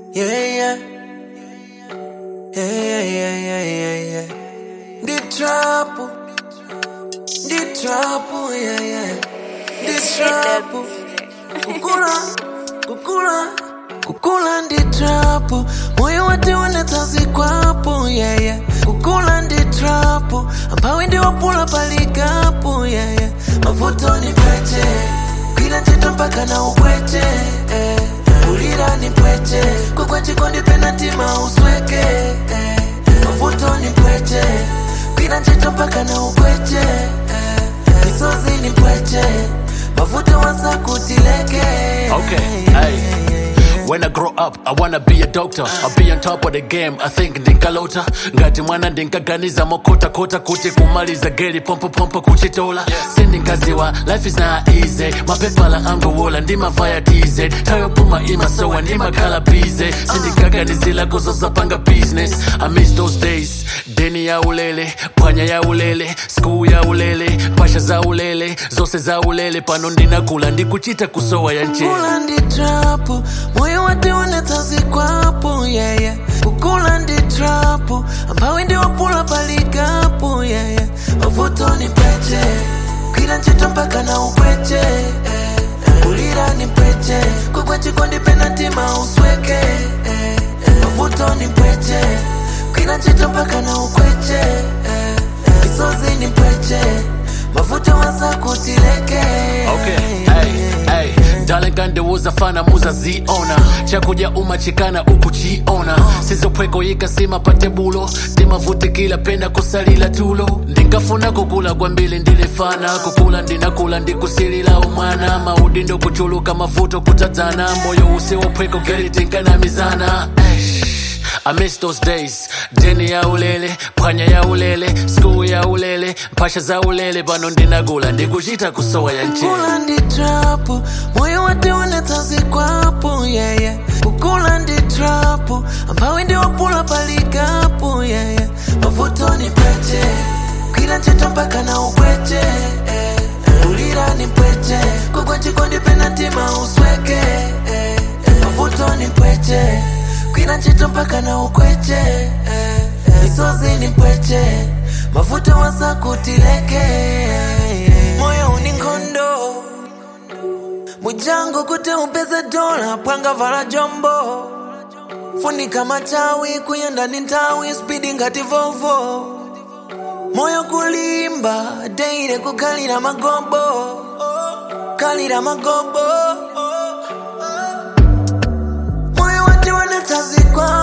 Yeah, yeah. Yeah, yeah, yeah, yeah, yeah. The trouble. The trouble, yeah, yeah. The trouble. Kukula, kukula, kukula ndi trouble. Moyo wate wanatazi kwapo, yeah, yeah. Kukula ndi trouble. Ampawe ndi wapula palikapo, yeah, yeah. Mavuto ni pete. Kila cheto mpaka na upwete, eh. Ulira ni pwete. Kukwa chikondi penalty mausweke, eh. Mavuto ni pwete. Kila cheto mpaka na upwete, eh. Misozi ni pwete. Mavuto wasa kutileke. Okay, hey. When I grow up, I wanna be a doctor. I'll be on top of the game. I think ndinkalota ngati mwana ndinkaganiza mokota kota kuti kumaliza geli pompo pompo kuchitola sindinkaziwa life is not easy mapepala angowola ndimavaya tz tayopuma imasowa ndimakhala bize sindinkaganizila kuzozapanga business I miss those days deni ya ulele phwanya ya ulele school ya ulele mpasha za ulele zose za ulele pano ndinakula ndikuchita kusowa ya nchela Kukula ndi trapo, moyo wate unatazi kwapo, yeah, yeah. Kukula ndi trapo, ampawe ndi wapula palikapo, yeah, yeah. Mavuto ni pete, kila ncheto mpaka na upwete, eh. Ulira ni pete, kukwa chikondi penalty mausweke, eh. Mavuto ni pete, kila ncheto mpaka na ukwete, eh. Misozi ni pete, mavuto wasa kutileke. Okay, hey, hey. Darling kandiwuza fana muza ziona chakuja umachikana ukuchiona sizopweko yikasima patebulo timavutikila pena kusalila tulo ndingafuna kukula kwambili ndilifana kukula ndinakula ndikusilila umwana maudi ndokuchuluka mavuto kutadzana moyo usiwopweko gelitinkanamizana I miss those days deni ya ulele phwanya ya ulele school ya ulele mpasha za ulele pano ndinakula ndikuchita kusowa ya nchela Kukula ndi trapo, moyo wate unatazi kwapo, yeah, yeah. Kukula ndi trapo, ampawe ndi wapula palikapo, yeah, yeah. Mavuto ni pete, kila ncheto mpaka na upwete, eh. Ulira ni pete, kukwa chikondi penalty mausweke, eh. Mavuto ni pete, kila ncheto mpaka na ukwete, eh. Misozi ni pete, mavuto wasa kutileke, moyo uni nkondo mujango kuti upeze dola pwanga vala jombo funika matawi kuyenda ni nthawi spidi ngati vovo moyo kulimba deire kukhalira magobo khalira magobo moyo wati wanatazikwa